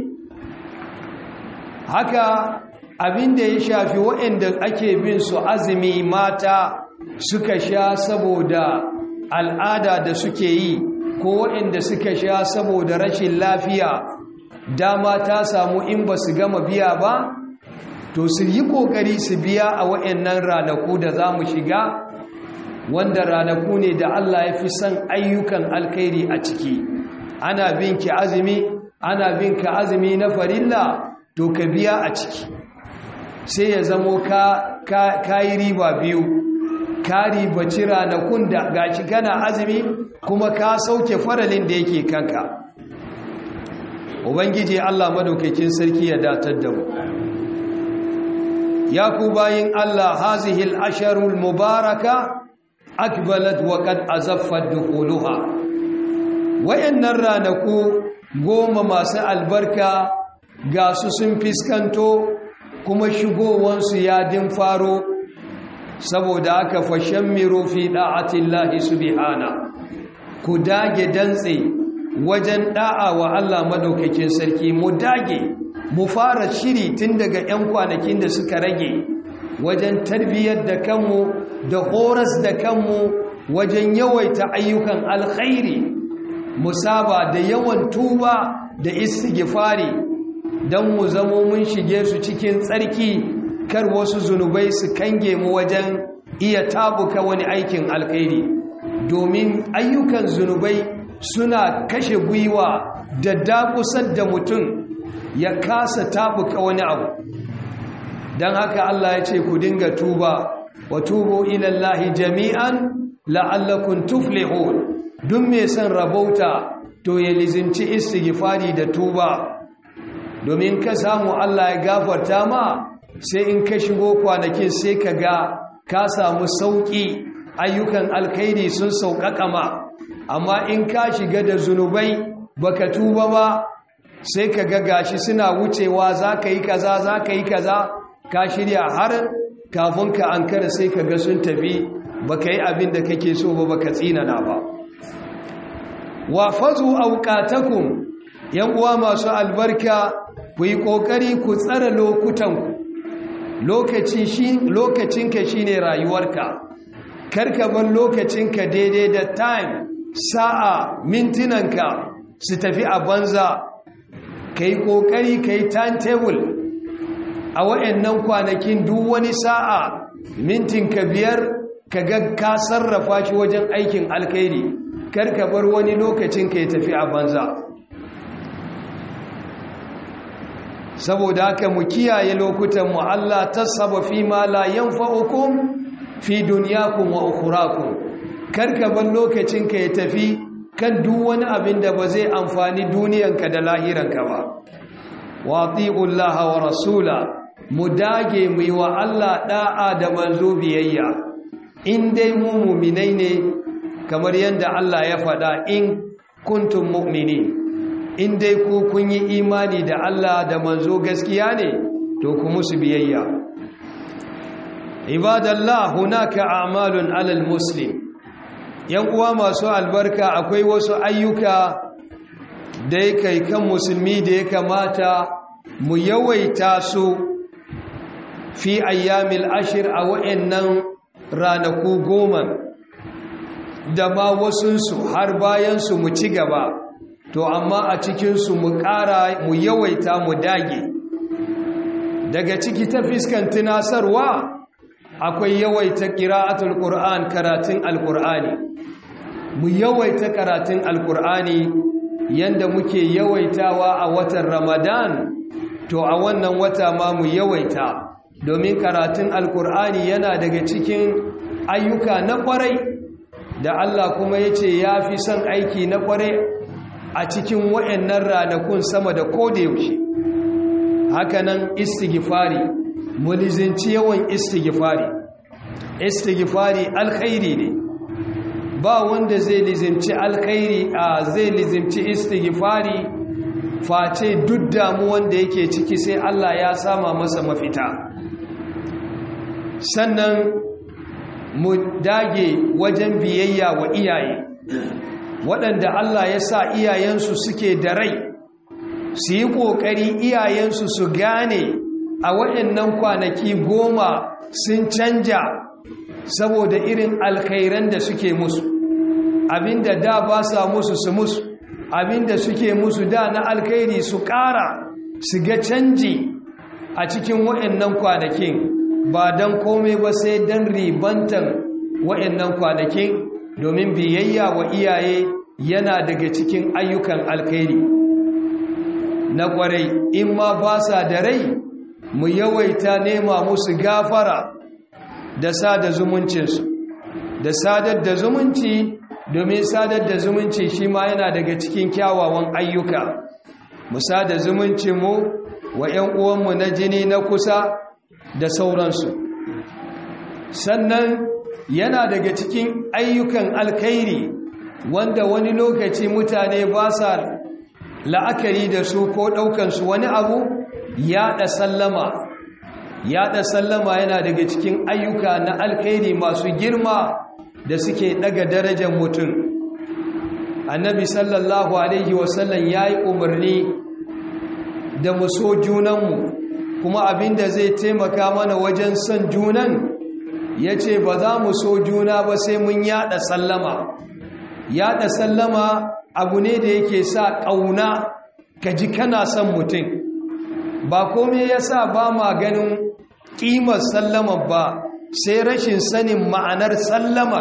haka abin da ya shafi waɗanda ake bin su azumi mata suka sha saboda al'ada da suke yi ko waɗanda suka sha saboda rashin lafiya dama ta samu in ba su gama biya ba to su yi ƙoƙari su biya a waɗannan ranaku da za mu shiga wanda ranaku ne da Allah ya fi son ayyukan alkhairi a ciki ana bin ki azumi ana bin ka azumi na farilla to ka biya a ciki sai ya zamo ka ka yi riba biyu ka ribaci ranakun da gashi kana azumi kuma ka sauke faralin da yake kanka ubangiji Allah madaukakin sarki ya datar da mu ya ku bayin Allah hazihil asharul mubaraka akbalat wa qad azaffat dukhuluha wayannan ranaku goma masu albarka ga su sun fiskanto kuma shigowansu ya din faro saboda aka fashen miro fi da'atillahi subhana ku dage dantse wajen da'a wa Allah madaukakin sarki mu dage mu fara shiri tun daga 'yan kwanakin da suka rage wajen tarbiyyar da kanmu da horas da kanmu wajen yawaita ayyukan alkhairi musaba da yawan tuba da istighfari don mu zamo mun shige su cikin tsarki kar wasu zunubai su kange mu wajen iya tabuka wani aikin alkhairi domin ayyukan zunubai suna kashe gwiwa da dakusar da mutum ya kasa tabuka wani abu don haka Allah ya ce ku dinga tuba wa tubo ilallahi jami'an la'allakun tuflihun duk mai son rabauta to ya lizinci istighfari da tuba domin ka samu Allah ya gafarta ma sai in ka shigo kwanakin sai ka ga ka samu sauƙi ayyukan alkhairi sun sauƙaƙa ma amma in ka shiga da zunubai baka tuba ba sai ka ga gashi suna wucewa za ka yi kaza za ka yi kaza ka shirya har kafin ka an kada sai ka ga sun tafi baka yi abin da kake so ba baka tsinana ba wa fazu auqatakum yan uwa masu albarka ku yi kokari ku tsara lokutanku lokaci shi lokacinka shine rayuwarka karka bar lokacinka daidai da time sa'a mintinanka su tafi a banza kai kokari kai timetable a wayannan kwanakin duk wani sa'a mintinka biyar ka ga ka sarrafa shi wajen aikin alkhairi karka bar wani lokacinka ya tafi a banza saboda haka mu kiyaye lokutan mu Allah tasaba fi ma la yanfa'ukum fi dunyakum wa ukhrakum karka ban lokacin ka ya tafi kan duk wani abin da ba zai amfani duniyanka da lahiranka ba wa atiullaha wa rasula mu dage mu yi wa Allah da'a da manzo biyayya in dai mu mu'minai ne kamar yadda Allah ya faɗa in kuntum mu'minin in dai ku kun yi imani da Allah da manzo gaskiya ne to ku musu biyayya ibadallah hunaka a'malun alal muslim yan uwa masu albarka akwai wasu ayyuka da yake kan musulmi da ya kamata mu yawaita su fi ayyamil ashir a wa'annan ranaku goma da ma wasunsu har bayansu mu ci gaba to amma a cikinsu mu ƙara mu yawaita mu dage daga ciki ta fiskan tunasarwa akwai yawaita ƙira'atul ƙur'an karatun alƙur'ani mu yawaita karatun alƙur'ani yanda muke yawaitawa a watan ramadan to a wannan wata ma mu yawaita domin karatun alƙur'ani yana daga cikin ayyuka na kwarai da Allah kuma ya ce ya fi son aiki na kwarai a cikin waɗannan ranakun sama da kodayaushe hakanan istighfari mulizinci yawan istighfari istighfari alkhairi ne ba wanda zai lizimci alkhairi a zai lizimci istighfari face duk damuwan da yake ciki sai Allah ya sama masa mafita sannan mu dage wajen biyayya wa iyaye waɗanda Allah ya sa iyayensu suke da rai su yi ƙoƙari iyayensu su gane a waɗannan kwanaki goma sun canja saboda irin alkhairan da suke musu abinda da ba sa musu su musu abinda suke musu da na alkhairi su ƙara su ga canji a cikin waɗannan kwanakin ba don komai ba sai don ribantan waɗannan kwanakin domin biyayya wa iyaye yana daga cikin ayyukan alkhairi na ƙwarai in ma ba sa da rai mu yawaita nema musu gafara da sada zumuncinsu da sadar da zumunci domin sadar da zumunci shi ma yana daga cikin kyawawan ayyuka mu sada zumuncinmu wa 'yan uwanmu na jini na kusa da sauransu sannan yana daga cikin ayyukan alkhairi wanda wani lokaci mutane ba sa la'akari da su ko ɗaukansu wani abu yaɗa sallama yaɗa sallama yana daga cikin ayyuka na alkhairi masu girma da suke ɗaga darajar mutum annabi sallallahu alaihi wasallam ya yi umarni da mu so junanmu kuma abinda zai taimaka mana wajen son junan ya ce ba za mu so juna ba sai mun yaɗa sallama yaɗa sallama abu ne da yake sa ƙauna ka ji kana son mutum ba komai ya sa ba ma ganin ƙimar sallama ba sai rashin sanin ma'anar sallama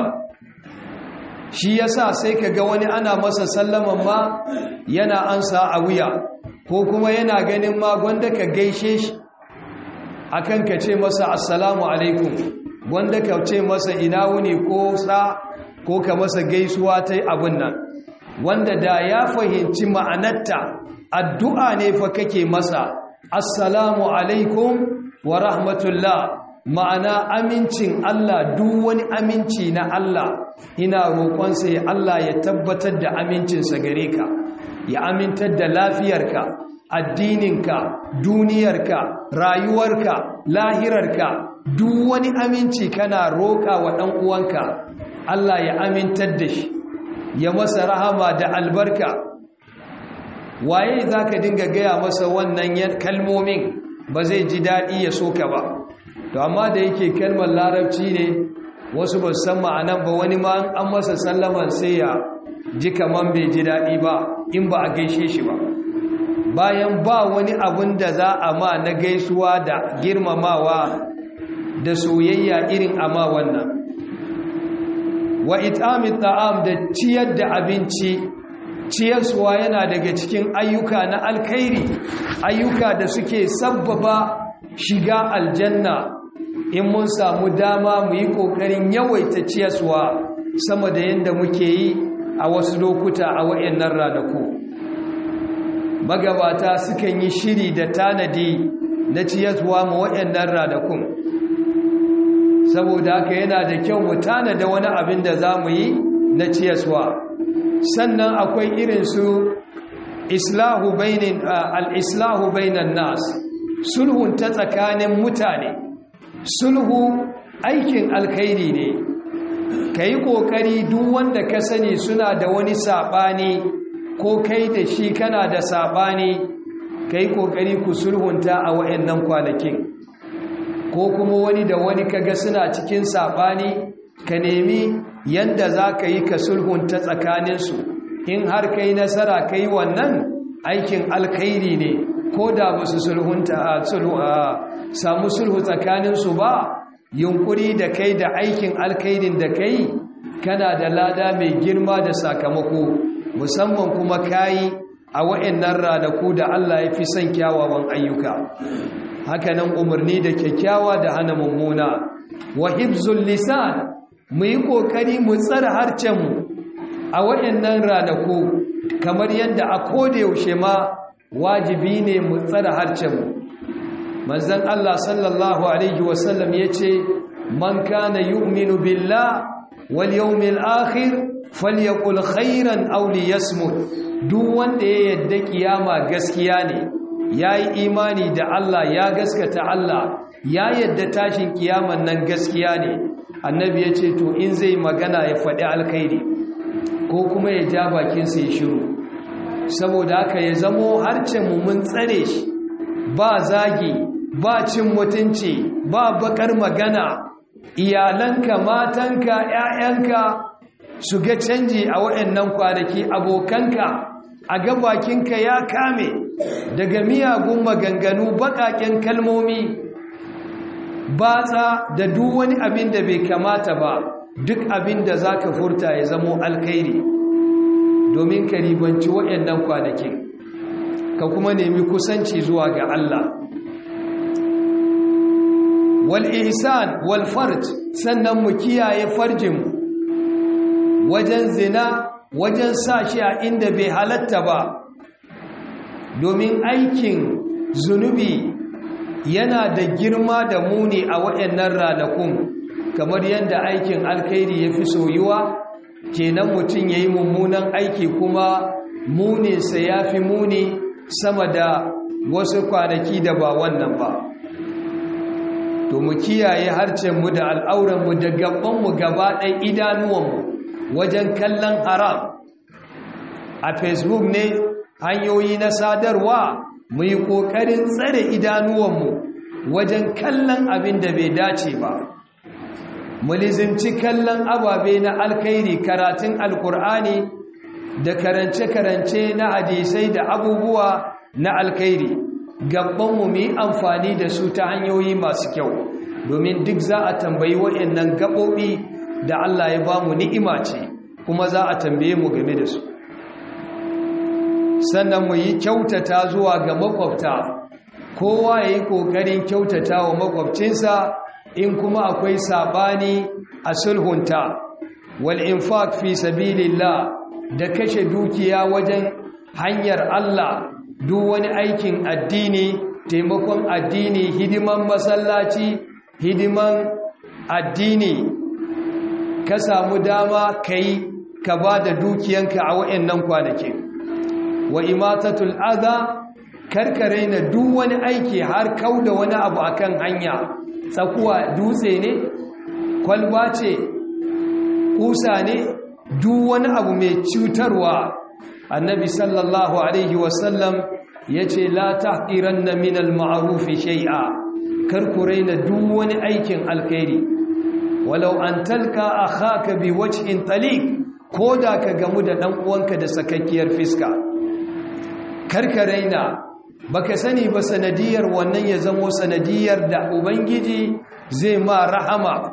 shi ya sa sai ka ga wani ana masa sallaman ma yana ansa a wuya ko kuma yana ganin ma gwanda ka gaishe shi akan ka ce masa assalamu alaikum gwanda ka ce masa ina wuni ko sa ko ka masa gaisuwa ta abin nan wanda da ya fahimci ma'anarta addu'a ne fa kake masa assalamu alaikum wa rahmatullah ma'ana amincin Allah duk wani aminci na Allah ina roƙonsa ya Allah ya tabbatar da amincinsa gare ka ya amintar da lafiyarka addininka duniyarka rayuwarka lahirarka duk wani aminci kana roƙa wa ɗan uwanka Allah ya amintar da shi ya masa rahama da albarka waye za ka dinga gaya masa wannan kalmomin ba zai ji daɗi ya soka ba to amma da yake kalmar larabci ne wasu ba san ma'anan ba wani ma an masa sallaman sai ya ji kaman bai ji daɗi ba in ba a gaishe shi ba bayan ba wani abun da za a ma na gaisuwa da girmamawa da soyayya irin ama wannan wa it'amit ta'am da ciyar da abinci ciyarsuwa yana daga cikin ayyuka na alkhairi ayyuka da suke sabbaba shiga aljanna in mun samu dama mu yi ƙoƙarin yawaita ciyarsuwa sama da yadda muke yi a wasu lokuta a wayannan ranaku magabata sukan yi shiri da tanadi na ciyarsuwa ma wayannan ranakun saboda haka yana da kyau mu tanada wani abin da za mu yi na ciyarsuwa sannan akwai irin su islahu bainin al-islahu bainan nas sulhun ta tsakanin mutane sulhu aikin alkhairi ne kai kokari duk wanda ka sani suna da wani sabani ko kai da shi kana da sabani kai kokari ku sulhunta a wayannan kwanakin ko kuma wani da wani kaga suna cikin sabani ka nemi yanda za ka yi ka sulhunta tsakaninsu in har ka yi nasara ka yi wannan aikin alkhairi ne ko da ba su sulhunta samu sulhu tsakaninsu ba yunkuri da kai da aikin alkhairin da kai kana da lada mai girma da sakamako musamman kuma kayi a wa'annan ranaku da Allah ya fi son kyawawan ayyuka hakanan umarni da kyakkyawa da hana mummuna wa hibzul lisan mu yi ƙoƙari mu tsara harcenmu a waɗannan ranaku kamar yadda a koda yaushe ma wajibi ne mu tsara harcenmu manzon Allah sallallahu alaihi wasallam ya ce man kana yu'minu billah wal yawmil akhir falyaqul khairan aw liyasmut duk wanda ya yadda kiyama gaskiya ne yayi imani da Allah ya gaskata Allah ya yadda tashin kiyaman nan gaskiya ne annabi ya ce to in zai magana ya faɗi alkhairi ko kuma ya ja bakinsa ya shiru saboda haka ya zamo harcenmu mun tsare shi ba zagi ba cin mutunci ba bakar magana iyalanka matanka ‘ya'yanka su ga canji a waɗannan kwanaki abokanka a ga bakinka ya kame daga miyagun maganganu baƙaƙen kalmomi batsa da duk wani abin da bai kamata ba duk abin da za ka furta ya zamo alkhairi domin ka ribanci waɗannan kwanakin ka kuma nemi kusanci zuwa ga Allah wal ihsan wal farj sannan mu kiyaye farjin wajen zina wajen sa shi a inda bai halatta ba domin aikin zunubi yana da girma da muni a waɗannan ranakun kamar yadda aikin alkhairi ya fi soyuwa kenan mutum ya yi mummunan aiki kuma muninsa ya fi muni sama da wasu kwanaki da ba wannan ba to mu kiyaye harcenmu da al'auranmu da gabanmu gaba ɗaya idanuwanmu wajen kallon haram a facebook ne hanyoyi na sadarwa mu yi ƙoƙarin tsare idanuwanmu wajen kallon abin da bai dace ba mu lizimci kallon ababe na alkhairi karatun alkur'ani da karance-karance na hadisai da abubuwa na alkhairi gabanmu mu yi amfani da su ta hanyoyi masu kyau domin duk za a tambayi waɗannan gaɓoɓi da Allah ya ba mu ni'ima ce kuma za a tambaye mu game da su sannan mu yi kyautata zuwa ga makwabta kowa ya yi ƙoƙarin kyautata wa makwabcinsa in kuma akwai saɓani a sulhunta wal infaq fi sabilillah da kashe dukiya wajen hanyar Allah duk wani aikin addini taimakon addini hidiman masallaci hidiman addini ka samu dama kai ka ba da dukiyanka a wa'annan kwanakin wa imatatul adha karkare na duk wani aiki har kauda wani abu akan hanya tsakuwa dutse ne kwalba ce kusa ne duk wani abu mai cutarwa annabi sallallahu alaihi wasallam ya ce la tahqiranna min al-ma'ruf shay'a karkure na duk wani aikin alkhairi walau an talka akhaka bi wajhin taliq koda ka gamu da dan uwanka da sakakkiyar fiska karkaraina baka sani ba sanadiyar wannan ya zamo sanadiyar da ubangiji zai ma rahama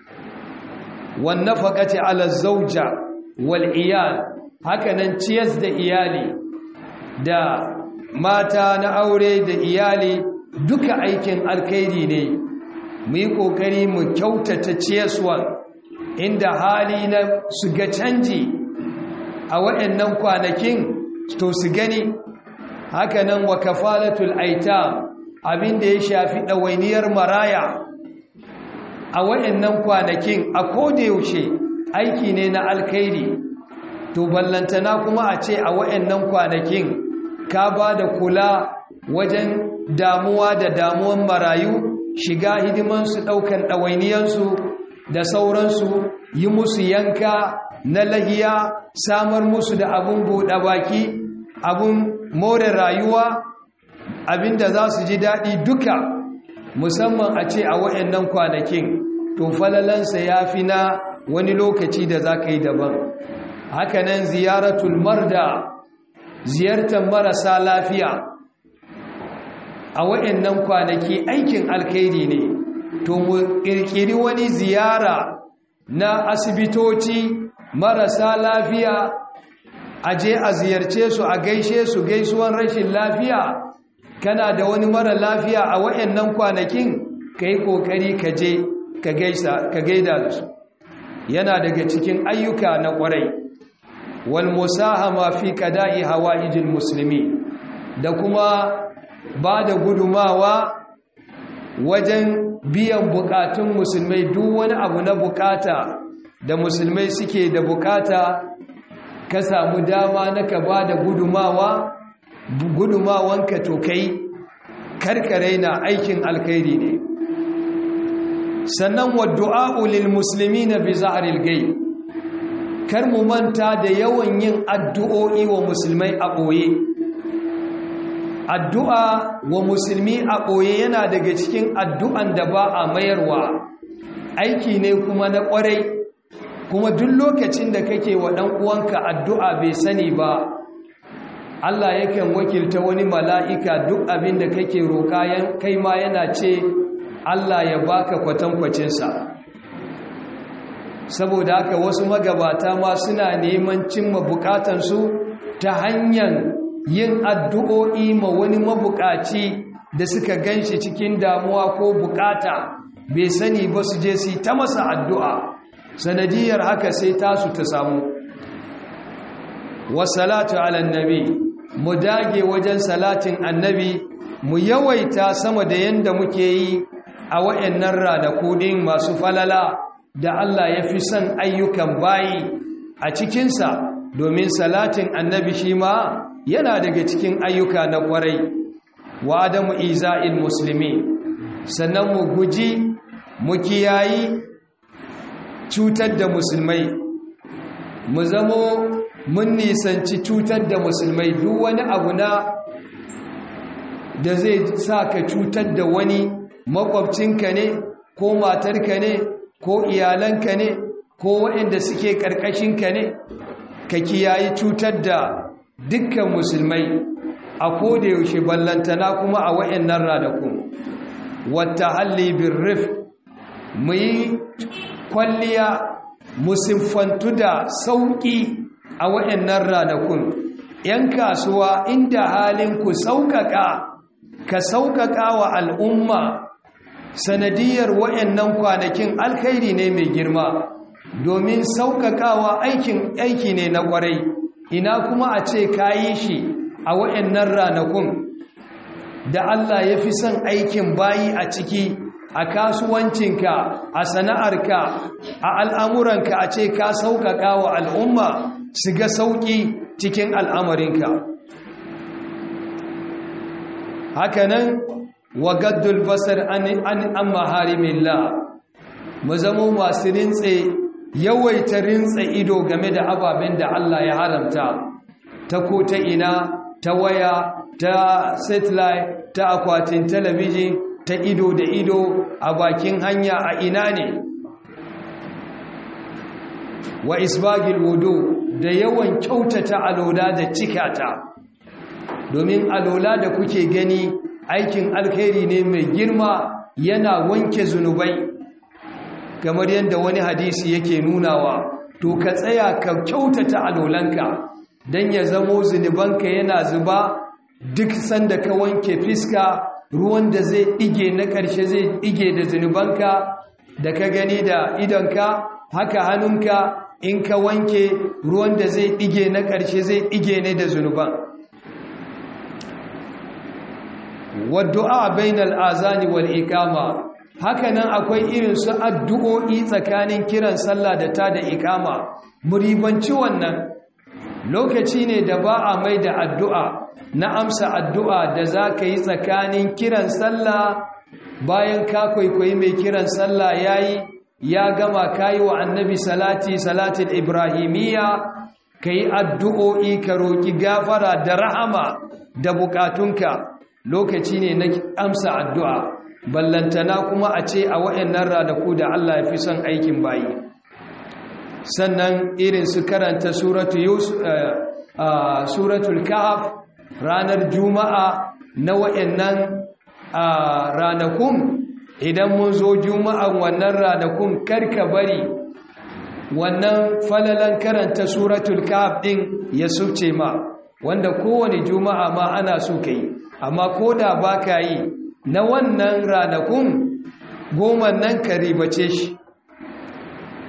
wan nafaqati ala zawja wal iyal hakanan ciyas da iyali da mata na aure da iyali duka aikin alkhairi ne mu yi kokari mu kyautata ciyaswa inda hali na su ga canji a waɗannan kwanakin to su gani hakanan wa kafalatul aitam abinda ya shafi ɗawainiyar maraya a waɗannan kwanakin a yaushe aiki ne na alkhairi to ballantana kuma a ce a waɗannan kwanakin ka ba da kula wajen damuwa da damuwan marayu shiga hidimansu ɗaukan ɗawainiyansu da sauransu yi musu yanka na lahiya samar musu da abin buɗe baki abin more rayuwa abinda za su ji daɗi duka musamman a ce a waɗannan kwanakin to falalansa ya fi na wani lokaci da za ka yi daban hakanan ziyaratul marda ziyartar marasa lafiya a waɗannan kwanaki aikin alkhairi ne to mu ƙirƙiri wani ziyara na asibitoci marasa lafiya a je a ziyarce su a gaishe su gaisuwan rashin lafiya kana da wani mara lafiya a waɗannan kwanakin ka yi ƙoƙari ka je ka gaida da su yana daga cikin ayyuka na ƙwarai wal musahama fi qada'i hawaijil musulmi da kuma ba da gudumawa wajen biyan bukatun musulmai duk wani abu na bukata da musulmai suke da bukata ka samu dama na ka ba da gudumawa gudumawanka to kai karkare na aikin alkhairi ne sannan wa du'a'u lil muslimina bi zahril ghaib kar mu manta da yawan yin addu'o'i wa musulmai a boye addu'a wa musulmi a ɓoye yana daga cikin addu'an da ba a mayarwa aiki ne kuma na ƙwarai kuma duk lokacin da kake wa ɗan uwanka addu'a bai sani ba Allah yakan wakilta wani mala'ika duk abin da kake roƙa kai ma yana ce Allah ya baka kwatankwacinsa saboda haka wasu magabata ma suna neman cimma bukatansu ta hanyar yin addu'o'i ma wani mabukaci da suka ganshi cikin damuwa ko bukata bai sani ba su je su ta masa addu'a sanadiyar haka sai tasu ta samu wasalatu ala nabi mu dage wajen salatin annabi mu yawaita sama da yanda muke yi a wayannan ranaku din masu falala da Allah ya fi son ayyukan bayi a cikinsa domin salatin annabi shi ma yana daga cikin ayyuka na kwarai wa adamu iza'il musulmi sannan mu guji mu kiyayi cutar da musulmai mu zamo mun nisanci cutar da musulmai duk wani abu na da zai sa ka cutar da wani makwabcinka ne ko matarka ne ko iyalanka ne ko waɗanda suke ƙarƙashinka ne ka kiyayi cutar da dukkan musulmai a koda yaushe ballantana kuma a wayannan ranaku wata halli bin rif mu yi kwalliya musiffantu da sauƙi a wayannan ranakun ‘yan kasuwa inda halin ku sauƙaƙa ka sauƙaƙa wa al'umma sanadiyar wayannan kwanakin alkhairi ne mai girma domin sauƙaƙawa aikin aiki ne na ƙwarai ina kuma a ce ka yi shi a waɗannan ranakun da Allah ya fi son aikin bayi a ciki a kasuwancinka a sana'arka a al'amuranka a ce ka sauƙaƙa wa al'umma su ga sauƙi cikin al'amarinka hakanan wa gaddul basar an maharimillah mu zamo masu rintse yawaita rintse ido game da ababen da Allah ya haramta ta ko ta ina ta waya ta satellite ta akwatin talabijin ta ido da ido a bakin hanya a ina ne wa isbagil wudu da yawan kyautata alola da cikata domin alola da kuke gani aikin alkhairi ne mai girma yana wanke zunubai kamar yadda wani hadisi yake nunawa to ka tsaya ka kyautata alolanka don ya zamo zunubanka yana zuba duk sanda ka wanke fiska ruwan da zai ɗige na ƙarshe zai ɗige da zunubanka da ka gani da idonka haka hannunka in ka wanke ruwan da zai ɗige na ƙarshe zai ɗige ne da zunuban wadda'a bainal azani wal ikama hakanan akwai irin su addu'o'i tsakanin kiran sallah da ta da ikama muribanci wannan lokaci ne da ba a mai da addu'a na amsa addu'a da za ka yi tsakanin kiran sallah bayan ka kwaikwayi mai kiran sallah ya yi ya gama ka yi wa annabi salati salatin ibrahimiyya ka yi addu'o'i ka roƙi gafara da rahama da bukatunka lokaci ne na amsa addu'a ballantana kuma a ce a waɗannan ranaku da Allah ya fi son aikin bayi sannan irin su karanta suratul kahf ranar juma'a na waɗannan ranakun idan mun zo juma'an wannan ranakun karka bari wannan falalan karanta suratul kahf din ya suce ma wanda kowane juma'a ma ana so ka yi amma ko da ba ka yi na wannan ranakun goma nan ka ribace shi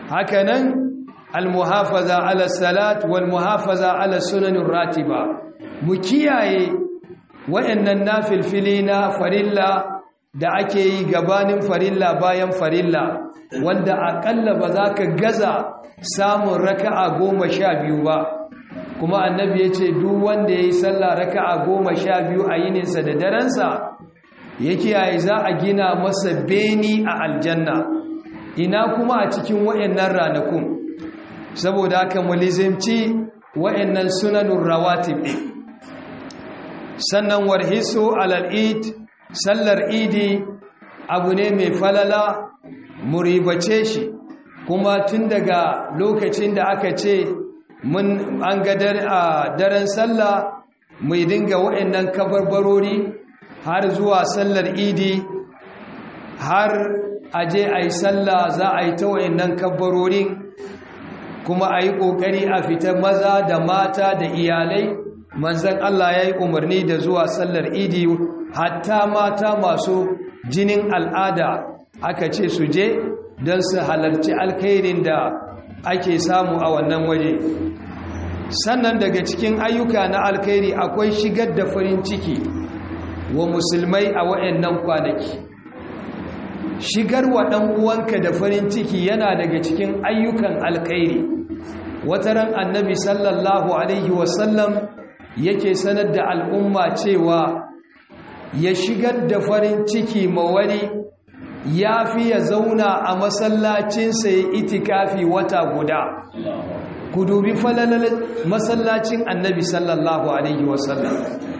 hakanan almuhafaza ala salat wal muhafaza ala sunanin ratiba mu kiyaye waɗannan nafilfili na farilla da ake yi gabanin farilla bayan farilla wanda aƙalla ba za ka gaza samun raka'a goma sha biyu ba kuma annabi ya ce duk wanda ya yi sallah raka'a goma sha biyu a yininsa da darensa ya kiyaye za a gina masa beni a aljanna ina kuma a cikin waɗannan ranakun saboda haka mulizimci waɗannan sunanun rawatib sannan warhisu alal id sallar idi abu ne mai falala muribace shi kuma tun daga lokacin da aka ce mun an ga daren sallah mai dinga waɗannan kabarbarori har zuwa sallar idi har aje a yi sallah za a yi ta waɗannan kabarorin kuma a yi ƙoƙari a fita maza da mata da iyalai manzan Allah ya yi umarni da zuwa sallar idi hatta mata masu jinin al'ada aka ce su je don su halarci alkhairin da ake samu a wannan waje sannan daga cikin ayyuka na alkhairi akwai shigar da farin ciki wa musulmai a wa'annan kwanaki shigar wa ɗan uwanka da farin ciki yana daga cikin ayyukan alkhairi wataran annabi sallallahu alaihi wasallam yake sanar da al'umma cewa ya shigar da farin ciki ma wani ya fi ya zauna a masallacinsa ya itikafi wata guda ku dubi falalar masallacin annabi sallallahu alaihi wasallam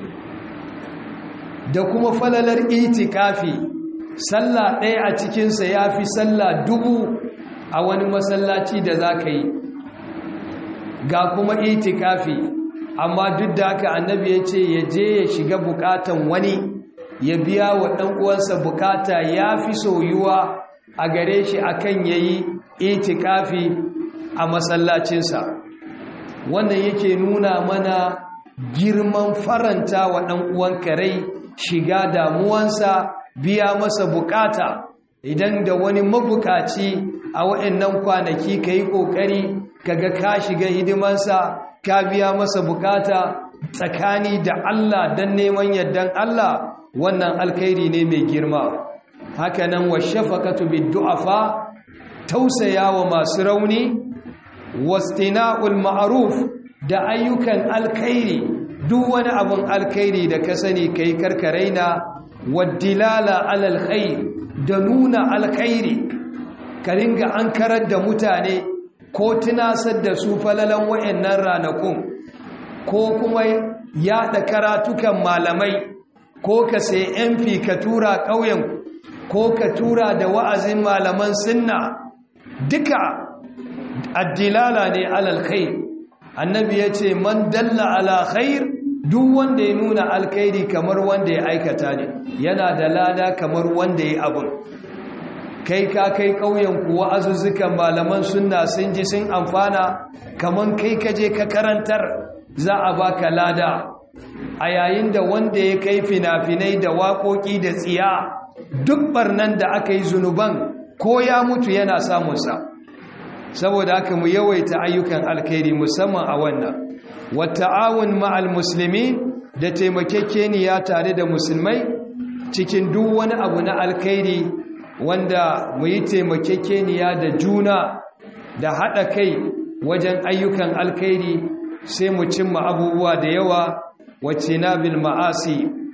da kuma falalar itikafi sallah ɗaya a cikinsa ya fi sallah dubu a wani masallaci da za ka yi ga kuma itikafi amma duk da haka annabi ya ce ya je ya shiga bukatan wani ya biya wa ɗan uwansa bukata ya fi soyuwa a gare shi akan yayi itikafi a masallacinsa wannan yake nuna mana girman faranta wa ɗan uwan rai shiga damuwansa biya masa bukata idan da wani mabukaci a waɗannan kwanaki ka yi ƙoƙari kaga ka shiga hidimansa ka biya masa bukata tsakani da Allah don neman yardan Allah wannan alkhairi ne mai girma hakanan wa shafaqatu bid-du'afa tausaya wa masu rauni wastina'ul ma'ruf da ayyukan alkhairi duk wani abun alkhairi da ka sani kai karkaraina waddilala alal khair da nuna alkhairi ka ringa ankarar da mutane ko tunasar da su falalan wayannan ranakun ko kuma yaɗa karatukan malamai ko ka sai MP ka tura ƙauyen ko ka tura da wa'azin malaman sunna duka addilala ne alal khair annabi ya ce man dalla ala khair duk wanda ya nuna alkhairi kamar wanda ya aikata ne yana da lada kamar wanda ya abun kai ka kai ƙauyen kuwa azuzzukan malaman sunna sun ji sun amfana kamar kai ka je ka karantar za a baka lada a yayin da wanda ya kai fina-finai da waƙoƙi da tsiya duk barnan da aka yi zunuban ko ya mutu yana samunsa saboda haka mu yawaita ayyukan alkhairi musamman a wannan wata'awun ma'al musulmi da taimakekeniya tare da musulmai cikin duk wani abu na alkhairi wanda mu yi taimakekeniya da juna da haɗa kai wajen ayyukan alkhairi sai mu cimma abubuwa da yawa wacce na bil ma'asi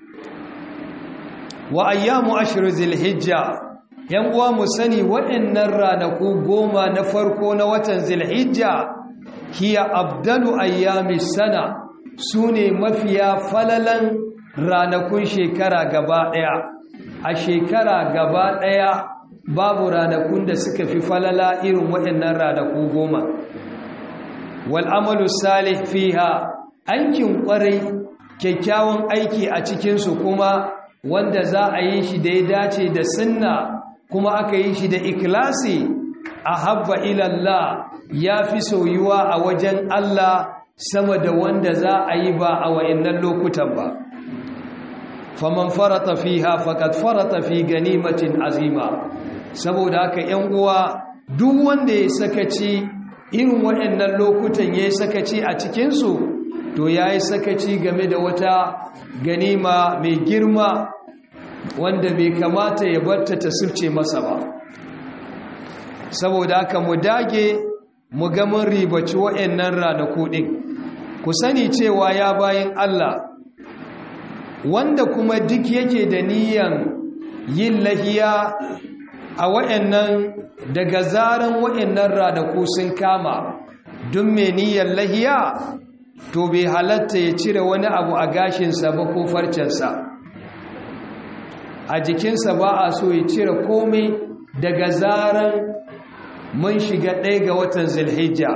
wa ayyamu ashiru zilhijja yan uwa mu sani waɗannan ranaku goma na farko na watan zilhijja hiya abdalu ayyami sana su ne mafiya falalan ranakun shekara gaba ɗaya a shekara gaba ɗaya babu ranakun da suka fi falala irin waɗannan ranaku goma wal'amalu salih fiha aikin ƙwarai kyakkyawan aiki a cikinsu kuma wanda za a yi shi da ya dace da sunna kuma aka yi shi da ikilasi a habba ilallah ya fi soyuwa a wajen Allah sama da wanda za a yi ba a wa'innan lokutan ba faman farata fiha faqad farata fi ganimatin azima saboda haka 'yan uwa duk wanda ya sakaci irin waɗannan lokutan ya sakaci a cikinsu to ya yi sakaci game da wata ganima mai girma wanda bai kamata ya barta ta sirce masa ba saboda haka mu dage mu ga mun ribaci waɗannan ranaku ɗin ku sani cewa ya bayan Allah wanda kuma duk yake da niyan yin lahiya a waɗannan daga zaran waɗannan ranaku sun kama don mai niyyar lahiya to bai halatta ya cire wani abu a gashinsa ba ko farcensa a jikinsa ba a so ya cire komai daga zaran mun shiga ɗaya ga watan zilhijja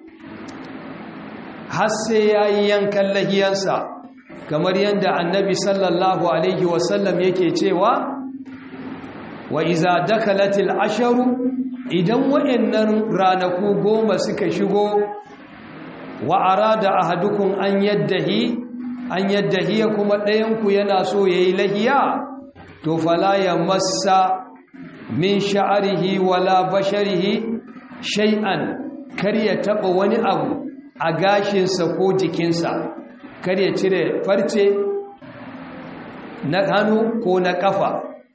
har sai ya yi yankan lahiyansa kamar yadda annabi sallallahu alaihi wasallam yake cewa wa iza dakalatil asharu idan wa'annan ranaku goma suka shigo wa arada ahadukum an yaddahi an yaddahi kuma ɗayanku yana so yayi lahiya to fala ya massa min sha'arihi wala basharihi shay'an kar ya taba wani abu a gashinsa ko jikinsa kar ya cire farce na hannu ko na kafa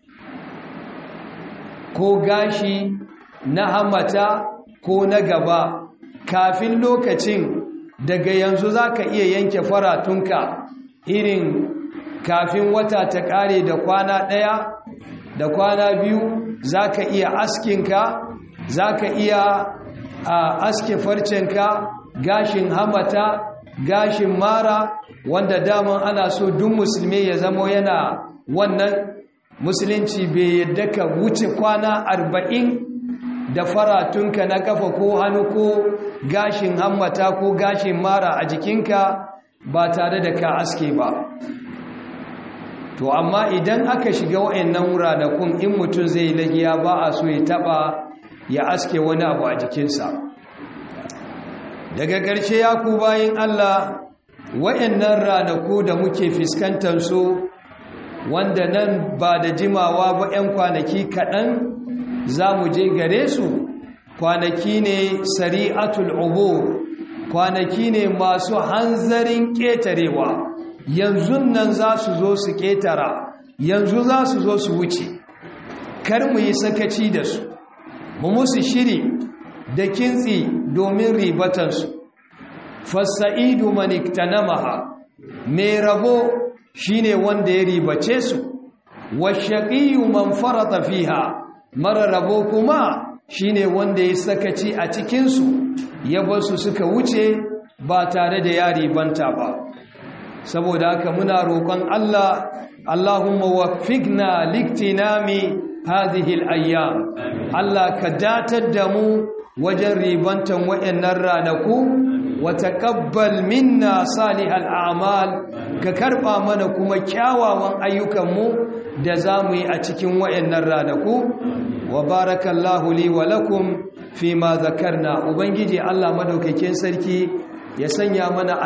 ko gashi na hamata ko na gaba kafin lokacin daga yanzu za ka iya yanke faratunka irin kafin wata ta ƙare da kwana ɗaya da kwana biyu za ka iya askinka za ka iya a aske farcenka gashin hamata gashin mara wanda daman ana so duk musulmi ya zamo yana wannan musulunci bai yadda ka wuce kwana arba'in da faratunka na kafa ko hannu ko gashin hammata ko gashin mara a jikinka ba tare da ka aske ba to amma idan aka shiga wa'annan ranakun in mutum zai lagiya ba a so ya taba ya aske wani abu a jikinsa daga ƙarshe ya ku bayin Allah wa'annan ranaku da muke fuskantar su wanda nan ba da jimawa ba 'yan kwanaki kaɗan za mu je gare su kwanaki ne sari'atul ubur kwanaki ne masu hanzarin ƙetarewa yanzu nan za su zo su ƙetara yanzu za su zo su wuce kar mu yi sakaci da su mu musu shiri da kintsi domin ribatansu fasa'idu maniktanamaha mai rabo shine wanda ya ribace su washaqiyu man farata fiha mara rabo kuma shine wanda ya sakaci a cikin su ya basu suka wuce ba tare da ya ribanta ba saboda haka muna roƙon Allah Allahumma waffiqna liktinami hadhihi al-ayyam Allah ka datar da mu wajen ribantan wayannan ranaku wa taqabbal minna salihal a'mal ka karba mana kuma kyawawan ayyukanmu da zamu yi a cikin wayannan ranaku wa barakallahu li wa lakum fima zakarna ubangiji Allah madaukakin sarki ya sanya mana